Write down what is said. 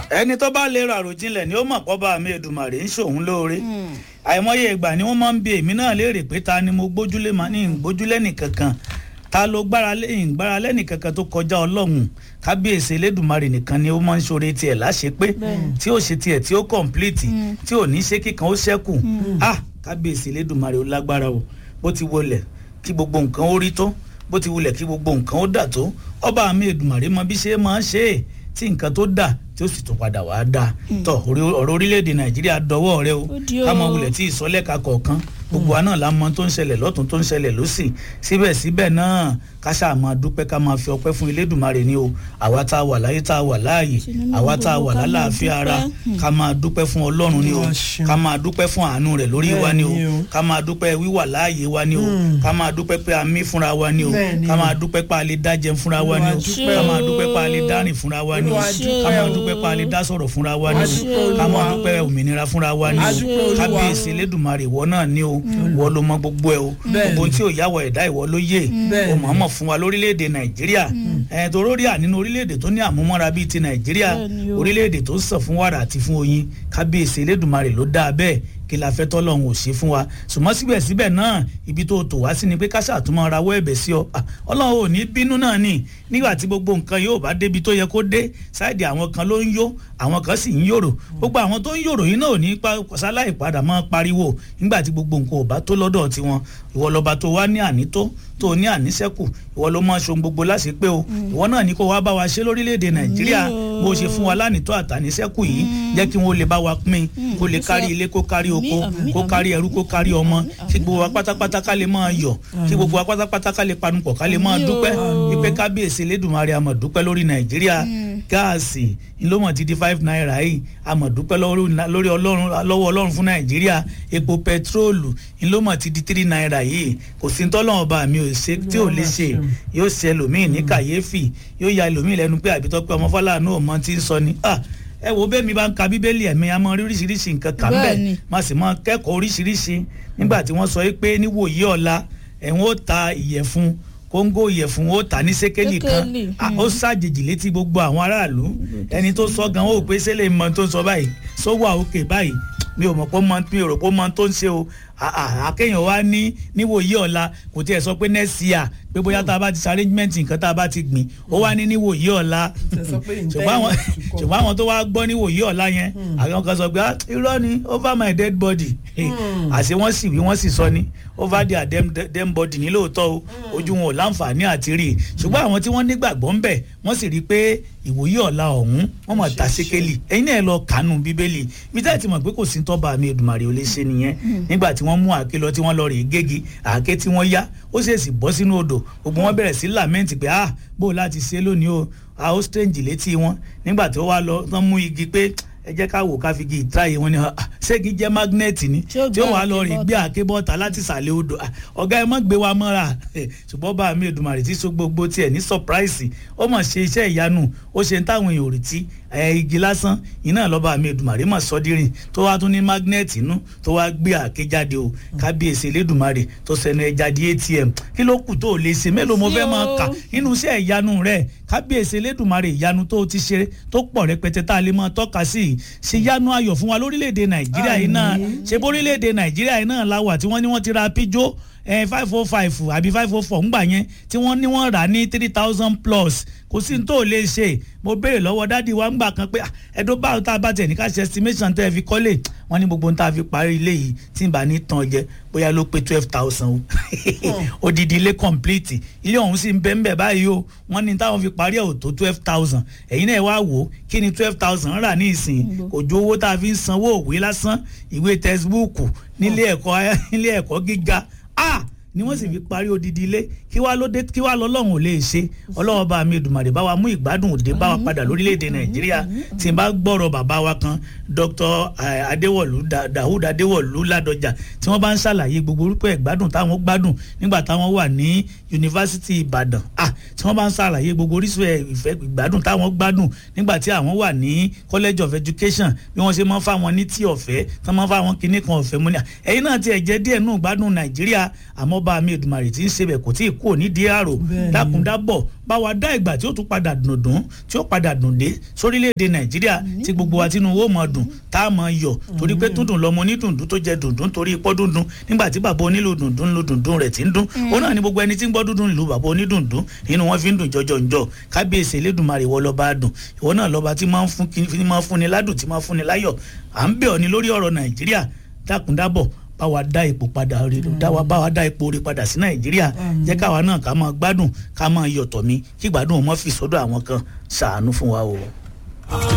ẹni tó bá lè ra àròjinlẹ̀ ni ó mọ̀ pọ́ bá mi Èdùmàrè ń ṣòun lóore àìmọye ìgbà ni wọ́n máa ń bi èmi náà léèrè pé ta ni mo gbójúlé máa ní ìgbójúlé nìkankan ta ló gbára lé ìgbára lẹ́nì kankan tó kọjá ọlọ́run kábíyèsí elédùnmarè nìkan ni ó máa ń ṣoore tiẹ̀ láṣẹ pé tí ó ṣe tiẹ̀ tí ó kọ̀ǹpìlìtì tí ò ní ṣe kíkan ó ṣẹ́kù ah kábíyèsí elédùnmarè ó lágbára o bó ti wọlẹ̀ kí gbogbo nǹkan ó rí tó bó ti wulẹ̀ kí gbogbo nǹkan ó dà tó ọba mi Èdùmàrè mọ bí ṣe máa ń ṣe é tí nǹkan tó dà tí ó sì tún padà wá dà tọ ọ̀rọ̀ orílẹ̀-èdè Nàìjíríà dọwọ́ rẹ o ká mọ wulẹ̀ tí ìsọlẹ́ka kọ̀ọ̀kan gbogbo wa náà la mọ tó ń ṣẹlẹ̀ lọ́tún tó ń ṣẹlẹ̀ lọ́sì síbẹ̀síbẹ̀ náà ká ṣáà máa dúpẹ́ ká máa fi ọpẹ́ fún Elédùmarè ni o àwa tá a wà láyé tá a wà láàyè àwa tá a wà lálàáfíà ara ká máa dúpẹ́ fún Ọlọ́run ni o ká máa dúpẹ́ fún àánú rẹ̀ lórí wa ni o ká máa dúpẹ́ wíwà láàyè wa ni o ká máa dúpẹ́ pé a mí fúnra wa ni o ká máa dúpẹ́ pé a lè dá jẹun fúnra wa ni o ká máa dúpẹ́ pé a lè dá rìn fúnra wa ni o ká máa dúpẹ́ pé a lè dá sọ̀rọ̀ fúnra wa ni o ká máa dúpẹ́ òmìnira fúnra wa ni o kábíyèsí Elédùmarè ìwọ náà ni o ìwọ ló mọ gbogbo ẹ o gbogbo tí ò yáwọ ẹ̀dá ìwọ ló yé o mọ̀ọ́mọ̀ fún wa lórílẹ̀‐èdè nàìjíríà ẹ̀ tó rórí à nínú orílẹ̀‐èdè tó ní àmúmọ́ra bíi ti nàìjíríà orílẹ̀‐èdè tó ń sàn fún wàrà àti fún oyin kábíyèsí elédùnmarè ló dáa bẹ́ẹ̀ kí la fẹ́ tọ́lọ́run ò ṣe fún wa ṣùgbọ́n síbẹ̀síbẹ̀ náà ibi tó tò wá sí ni pé ká ṣàtúmọ̀ rawọ́ ẹ̀bẹ̀ sí ọ ọlọ́run ò ní bínú náà ni nígbà tí gbogbo nǹkan yóò bá débi tó yẹ kó dé sáìdì àwọn kan ló ń yó àwọn kan sì ń yòrò gbogbo àwọn tó ń yòrò yìí náà ò ní sáláì padà mọ́ pariwo nígbà tí gbogbo nǹkan ò bá tó lọ́dọ̀ tiwọn ìwọ lọ́ba tó wá ní ànító tó ní àníṣẹ́kù ìwọ ló máa ṣohun gbogbo láṣepé o ìwọ náà ní kó wá bá wa ṣe lórílẹ̀‐èdè nàìjíríà bó ṣe fún wa lánìtó àtàníṣẹ́kù yìí jẹ́ kí wọ́n lè bá wa pín kó lè kárí ilé kó kárí oko kó kárí ẹrú kó kárí ọmọ kí gbogbo wa pátápátá ká lè máa yọ̀ kí gbogbo wa pátápátá ká lè panupọ̀ ká lè máa dúpẹ́ wípé kábíyèsí Elédùmarè àmọ̀ dúpẹ́ lórí nàìjíríà gáàsì ńlọmọ ti di five naira yìí àmọ̀ dúpẹ́ lórí ọlọ́run lọ́wọ́ ọlọ́run fún nàìjíríà epo pẹtrólù ńlọmọ ti di three naira yìí kò sí tọ́lọ́wọ́n bá mi ò ṣe tí ò lè ṣe yóò ṣe ẹlòmíì ní kàyéfì yóò ya ẹlòmíì lẹ́nu pé àbítọ́ pé ọmọ fọláàánú ọmọ ti ń sọ ni ẹ wo bẹ́ẹ̀ mi bá ń ka bíbélì ẹ̀mí a máa rí oríṣiríṣi nǹkan kà ń bẹ̀ má sì máa kẹ́kọ̀ọ́ oríṣiríṣi nígbà tí wọ́n sọ pé níwòyí ọ̀la ẹ̀wọ̀n ó ta ìyẹ̀fun kóńgò ìyẹ̀fun ó tà ní sékélì kan ó ṣàjèjì létí gbogbo àwọn aráàlú ẹni tó sọ gan ó pé sẹ́lẹ̀ mọ tó ń sọ báyìí sówó àókè báyìí mi ò mọ̀ pé mi ò rò pé mọ tó ń ṣe o àkéèyàn wá ní níwòyí ọ̀la kò tiẹ̀ sọ pé next year pé bóyá tá a bá ti ṣe arrangement nǹkan tá a bá ti gbìn ó wá ní níwòyí ọ̀la ṣùgbọ́n àwọn tó wá gbọ́ níwòyí ọ̀la yẹn àwọn kan sọ pé irọ́ ni over my dead body àṣé wọ́n sì wí wọ́n sì sọ ni over their dem, dem body ní lóòótọ́ o ojú wọn ò láǹfààní àti rí i ṣùgbọ́n àwọn tí wọ́n nígbàgbọ́ ń bẹ̀ wọ́n sì rí i pé ìwòyí ọ̀la ọ̀hún wọ́n mọ̀ ta sékélì ẹ̀yin náà lọ kánú bíbélì bí táyà ti mọ̀ pé kò sí tọ́ba mi Èdùmàrè ò lè ṣe nìyẹn nígbà tí wọ́n mú àáké lọ tí wọ́n lọ rè é gégi àáké tí wọ́n yá ó ṣèèṣì bọ́ sínú odò gbogbo wọn bẹ̀rẹ̀ sí làmẹ́ǹtì pé ah bó o láti ṣe lónìí o a ó strange létí wọn nígbà tí ó wá lọ tán mú igi pé ẹ jẹ́ ká wò ká fi igi ìtráyè wọn ni ṣégi jẹ́ mágnẹ́ẹ̀tì ni tí ó wà lọ rìn gbé àkébọ́ta láti sàlẹ̀ odò ọ̀gá ẹ mọ́ gbé wa mọ́ra ṣùgbọ́n bá mi Èdùmàrè tí so gbogbo tiẹ̀ ní sọpráìsì ó mọ̀ ṣe iṣẹ́ ìyanu ó ṣe ń táwọn èèyàn ò retí igi lásán iná lọ́ba mi Èdùmàrè mọ̀ sọ́dírìn tó wá tún ní mágnẹ́ẹ̀tì inú tó wá gbé àké jáde o kábíyèsí Elédùmarè tó sẹnu ẹja di ATM kí ló kù tó o lè ṣe mélòó mo fẹ́ máa kà nínú iṣẹ́ ìyanu rẹ̀ kábíyèsí Elédùmarè ìyanu tó ti ṣe tó pọ̀ rẹpẹtẹ tá a lè máa tọ́ka sí i ṣe yanu ayọ̀ fún wa lórílẹ̀‐èdè Nàìjíríà yìí náà ṣe bórílẹ̀‐èdè Nàìjíríà yìí náà láwà tí wọ́n ní wọ́n ti ra píjó five oh five àbí five oh four ńgbà yẹn tí wọ́n ní wọ́n rà ní three thousand plus kò sí ní tó lè ṣe mo béèrè lọ́wọ́ dádì wa ńgbà kan pé ẹ̀dọ́ báwo tá a bá tẹ̀ ní ká ṣe estimation tẹ́ ẹ fi kọ́lé wọ́n ní gbogbo tá a fi parí ilé yìí tí n bá ní tán jẹ bóyá ló pé twelve thousand o odidi ilé complete ilé ọ̀hún sì ń bẹ́ ń bẹ̀ báyìí o wọ́n ní táwọn fi parí ẹ̀ ò tó twelve thousand ẹ̀yin náà wá wò ó kí ni twelve thousand rà ní ìsìn kò ju owó tá a fi ń sanwó òwe lásán ìwé textbook nílé ẹ̀kọ́ nílé ẹ̀kọ́ gíga ah ni wọ́n sì fi parí odidi ilé kí wàá ló dé kí wàá lọ́lọ́run ò lè ṣe ọlọ́wọ́ bá mi Èdùmàrè bá wa mú ìgbádùn òde bá wa padà lórílẹ̀‐èdè nàìjíríà tí n bá gbọ́rọ̀ bàbá wa kan dr adéwọ̀lú dahud adéwọ̀lú ládọjà tí wọ́n bá ń ṣàlàyé gbogbo orúkọ ìgbádùn táwọn gbádùn nígbà táwọn wà ní yunifásitì ìbàdàn ah tí wọ́n bá ń ṣàlàyé gbogbo orísun ìfẹ́ ìgbádùn táwọn gbádùn nígbà tí àwọn wà ní college of education bí wọ́n ṣe máa ń fáwọn ní tí ọ̀fẹ́ tí wọ́n máa ń fáwọn kinní kan ọ̀fẹ́ múni ẹ̀yin náà ti ẹ̀ jẹ́ díẹ̀ nù gbádùn nàìjíríà àmọ́ bá mi Èdùmàrè tí ń ṣe bẹ̀ kò tí ì kú kúrò nídìí àrò dákúndábọ̀ bá wa dá ìgbà tí ó tún padà dùndún tí ó padà dùn dé sórílẹ̀‐èdè nàìjíríà tí gbogbo wa tínú owó mọ̀ dùn tá a mọ̀ yọ̀ torí pé dúndùn lọmọ onídùndún tó jẹ dùndún torí ipọ́ dúndún nígbà tí bàbá onílù dùndún lu dùndún rẹ̀ tí ń dún ó náà ní gbogbo ẹni tí ń gbọ́ dúndún ìlú bàbá onídùndún nínú wọn fi ń dùn jọjọ ńjọ kábíyèsí elédùnmarè wọ lọ́ba dùn ìwọ náà lọ́ba tí máa ń fún ni ládùn tí máa ń fún ni láyọ̀ à ń bẹ̀ ọ́ ní lórí ọ̀rọ̀ nàìjíríà dákúndábọ̀ bá wa dá ipò padà rí dá wa bá wa dá ipò rí padà sí nàìjíríà jẹ́ káwa náà ká máa gbádùn ká máa yọ̀tọ̀ mi kí gbádùn wọn fi sọ́dọ̀ àwọn kan ṣàánú fún wa o.